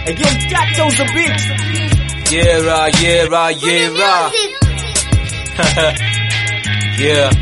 Again, that was a beat. Yeah, right, yeah, right, yeah, right. yeah.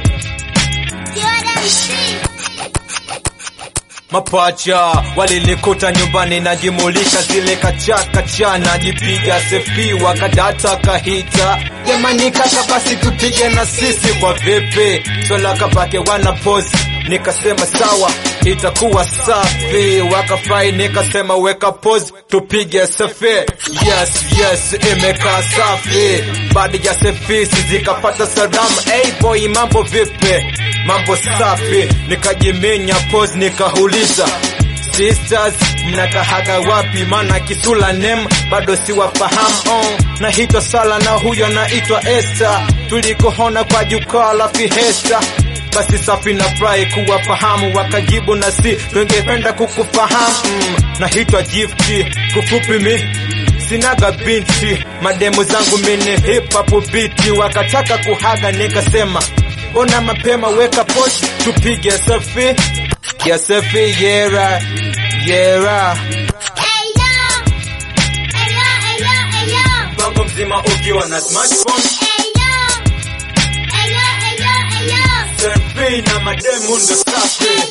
Mapacha walinikuta nyumbani najimulika zile kachakacha najipiga sefi wakadata kahita jamani kaka basi tupige na sisi kwa vipi swala kapake wana posi nikasema sawa itakuwa safi wakafai nikasema weka pose tupige sefi yes yes imekaa safi baada ya sefi zikapata salamu hey boy mambo vipi mambo safi nikajiminya pose nikauliza sisters mnakahaga wapi mana kisula nem bado siwafahamu oh. naitwa sala na huyo naitwa Esther tulikohona kwa jukwaa la fihesta basi safi na furahi kuwafahamu wakajibu na si tungependa kukufahamu mm, naitwa gifti kufupi mi sinaga binti mademu zangu mini hip hop biti wakataka kuhaga nikasema mbona mapema weka post tupige selfie ya selfie yera yera mpango mzima ukiwa na smartphone selfie na mademu ndo safi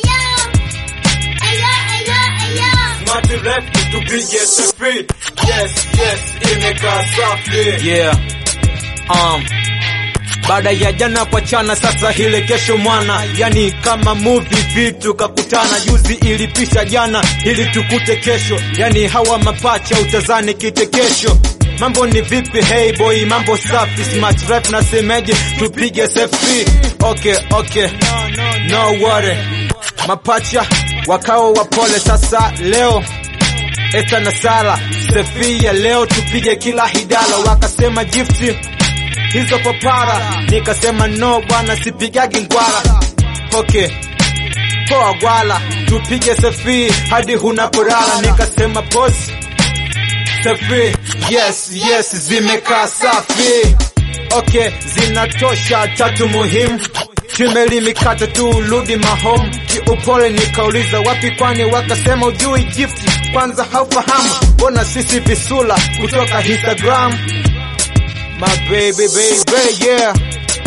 smart left tupige selfie yes yes imekaa safi yeah um baada ya jana kwa chana sasa hile kesho mwana yani kama movie vitu kakutana juzi ilipisha jana ili tukute kesho yani hawa mapacha utazani kite kesho mambo ni vipi hey boy mambo safi smart rap na semeje tupige selfie okay okay no worry mapacha wakao wapole sasa leo Esta na Sala selfie ya leo tupige kila hidala wakasema gifti hizo papara nikasema no bwana sipigagi ngwara okay poa gwala tupige selfie hadi hunapolala nikasema pose selfie yes yes zimekaa safi okay zinatosha tatu muhimu Chimeli mikate tu rudi mahom kiupole nikauliza wapi kwani wakasema ujui gift kwanza haufahamu mbona sisi visula kutoka Instagram My baby, baby, yeah.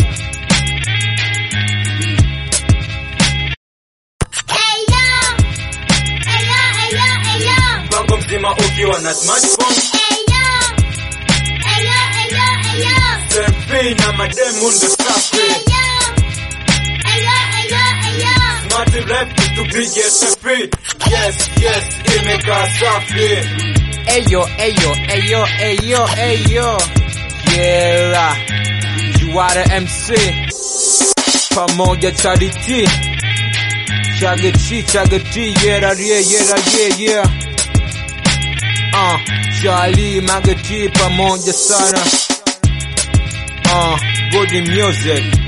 Mpango mzima ukiwa na smartphone, selfie na mademu ndo safi. Smart left tupige selfie. Yes, yes, imekaa safi. Eyo, eyo, eyo, eyo, eyo. Yeah, you are the MC. Pamoja Charity. Chagati, Chagati, yeah, yeah, yeah, yeah, yeah. Uh, Charlie, Magati, pamoja sana. Uh, good music.